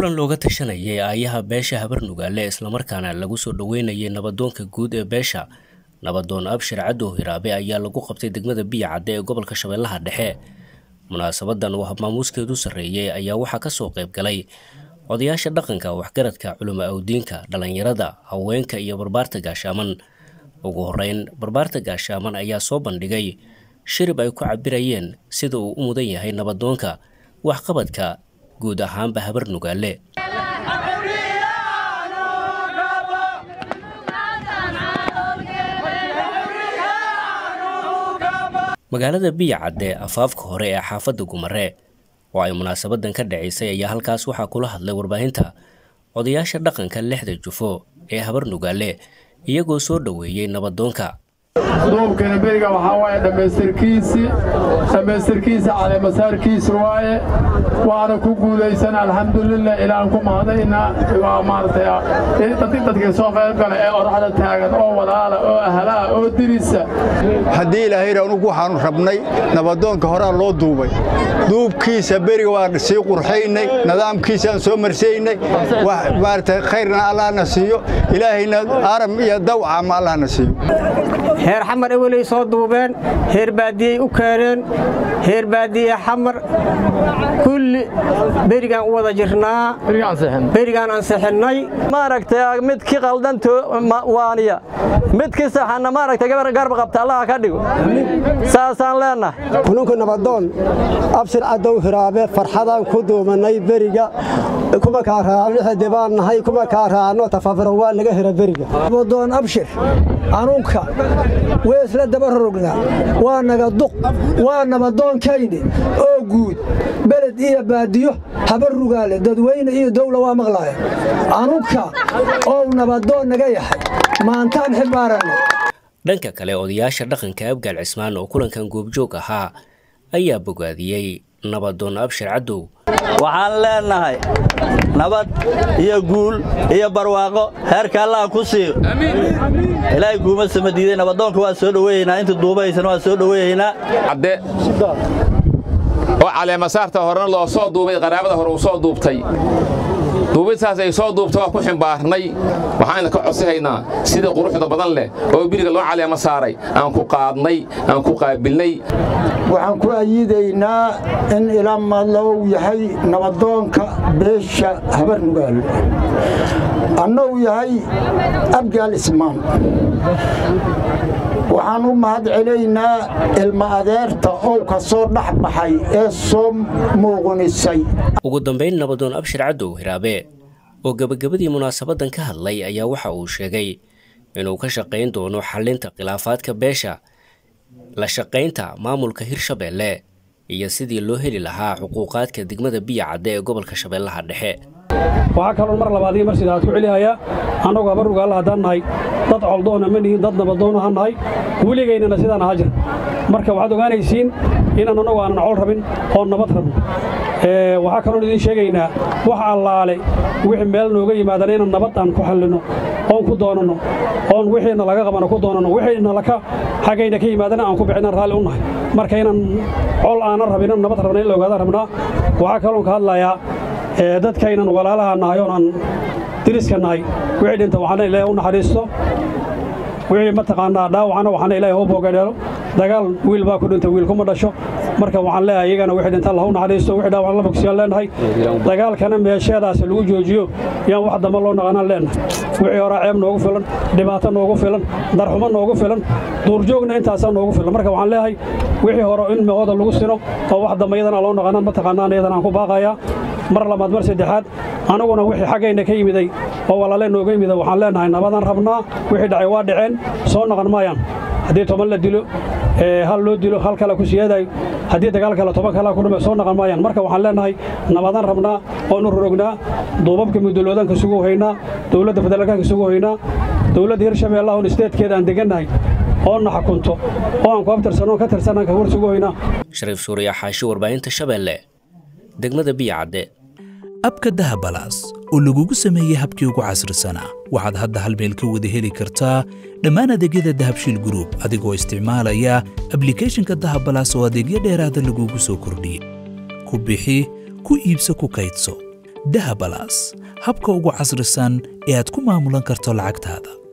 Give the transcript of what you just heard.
kulan looga tashanayay aayaha beesha habar nugaale islamarkaana lagu soo dhoweynayay nabadoonka guud ee beesha nabadoon abshir cadow hiraabe ayaa lagu qabtay degmada biya cadde ee gobolka shabeellaha dhexe munaasabadan uu habmaamuuskeedu sarreeyey ayaa waxaa kasoo qayb galay odayaasha dhaqanka waxgaradka culimo awdiinka dhallinyarada haweenka iyo barbaarta gaashaaman ugu horeyn barbaarta gaashaaman ayaa soo bandhigay shirib ay ku cabirayeen sida uu u mudan yahay nabadoonka waxqabadka guud ahaanba habar nugaale magaalada biya cadde afaafka hore ee xaafadda gumare oo ay munaasabadan ka dhacaysay ayaa halkaas waxaa kula hadlay warbaahinta odayaasha dhaqanka lixda jufo ee habar nugaale iyagoo soo dhoweeyey nabadoonka duubkana beriga waxaa waaye dhammaystirkiisii dhammaystirkiisa caleemasaarkiisa waaye waana ku guulaysan alxamdulilah ilaan ku mahadayna waa maaragtay dadki dadkii soo qayb gala ee oraxda taagan oo walaala oo ahlaa oo dirisa haddii ilaahayna anugu waxaanu rabnay nabadoonka horaa loo duubay duubkiisa beriga waan sii qurxaynay nidaamkiisaan soo marsaynay maaragtay khayrna allahna siiyo ilaahayna aram iyo dawca ma allahna siiyo heer xamar eweley soo duubeen heer baadiyey u keeneen heer baadiye xamar kulli berigaan u wada jirnaa berigaan ansixinnay maaragtay midkii qaldanto waaniya midkii saxanna maaragtay gabar garba qabta allaha ka dhigo saasaan leennahay kununka nabadoon abshir cadow hiraabe farxadaan ku duumanay beriga kuma kaa raacno baan nahay kuma kaa raacno tafafiro waa naga hira beriga nabadoon abshir anunka weesla daba rogna waa naga duq waa nabadoonkayni oo guud beled iyo baadiyo habar rugaale dadweyne iyo dawla waa maqlaaya anunka ou nabadoon naga yahay maantaan xibaaranna dhanka kale odayaasha dhaqanka abgaal cismaan oo kulankan goobjoog ahaa ayaa bogaadiyey nabadoon abshir cadow waxaan leennahay nabad iyo guul iyo barwaaqo heerka allaha ku siiyo ilaahay kuuma sama diiday nabadoonka waa soo dhoweeyeynaa inta duubahaysana waa soo dhoweeyeynaa cadde oo caleemasaarta horena loo soo duubay qaraabada hore uu soo duubtay duubistaas ay soo duubta waa ku ximbaarnay waxaana ka codsihaynaa sida quruxda badan leh oo biriga loo caleema saaray aan ku qaadnay aan ku qaabilnay waxaan ku ayiidaynaa in ilaa madlow yahay nabadoonka beesha habar nugaal annou yahay abgaal ismaan waxaan u mahad celaynaa ilma adeerta ow ka soo dhex baxay ee soo muuqunisay ugu dambayn nabadoon abshir cadow hiraabe oo gebagabadii munaasabadan ka hadlay ayaa waxa uu sheegay inuu ka shaqayn doono xallinta khilaafaadka beesha la shaqaynta maamulka hirshabeelle iyo sidii loo heli lahaa xuquuqaadka degmada biya cadde ee gobolka shabeellaha dhexe waxaa kaloon mar labaad iyo mar sidaad ku celihayaa annagu habar rugaalla haddaan nahay dad coldoona ma nihin dad nabadoon ahaan nahay weligaynana sidaan ahaa jir marka waxaad ogaanaysiin inaan annagu aanan col rabin oo nabad rabno waxaa kaloon idiin sheegaynaa wax allaale wixii meel nooga yimaadana inaan nabad aan ku xallinno oon ku doonanno oon wixiina laga qabana ku doonanno wixiina laka xaggayna ka yimaadana aan ku bixinaan raalli u nahay marka inaan col aanan rabin inaan nabad rabna in la ogaadaan rabnaa waxaa kaloon ka hadlayaa dadkaynan walaalaha nahay oon aan diriska nahay wixii dhinta waxaana ilaahay u naxariisto wixii mataqaanaa dhaawacana waxaana ilaahay u boogadheelo dagaal wiil baa ku dhintay wiil kuma dhasho marka waxaan leeyahay iyagana wixii dhinta allah u naxariisto wixii dhaawacan la bogsiyaan leenahay dagaalkana meesheedaas lagu joojiyo yaan wax damba loo naqanaan leenahay wixii horaa ceeb noogu filan dhibaato noogu filan darxumo noogu filan duurjoogna intaasaa noogu filan marka waxaan leeyahay wixii hore in meehooda lagu sino oo wax damba iyadana loo naqanaan mataqaanaan iyadana aan ku baaqayaa mar labaad mar saddexaad anaguna wixii xaggayna ka yimiday oo walaale nooga yimida waxaan leenahay nabadaan rabnaa wixii dhacay waa dhaceen soo naqan maayaan haddii toban la dilo hal loo dilo hal kale ku siyaadayo haddii dagaal kale toban kale ku dhume soo naqan maayaan marka waxaan leenahay nabadaan rabnaa oonu rorognaa duubabka muduloodanka sugu haynaa dowladda federaalkanka sugu haynaa dowladda hirshabeelle oon isteedkeeda aan degannahay oonna xakunto oo aan ku abtirsanno ka tirsanaan ka war sugu haynaa shariif suuriya xaashi warbaahinta shabeelle degmada biya cadde abka dahabalaas oo lagugu sameeyey habkii ugu casrisanaa waxaad hadda hal meel ka wada heli kartaa dhammaan adeegyada dahabshiil gruub adigoo isticmaalaya ablikhethonka dahabalaas oo adeegyo dheeraada lagugu soo kordhiyey ku bixi ku iibso ku kaydso dahabalas habka ugu casrisan ee aad ku maamulan karto lacagtaada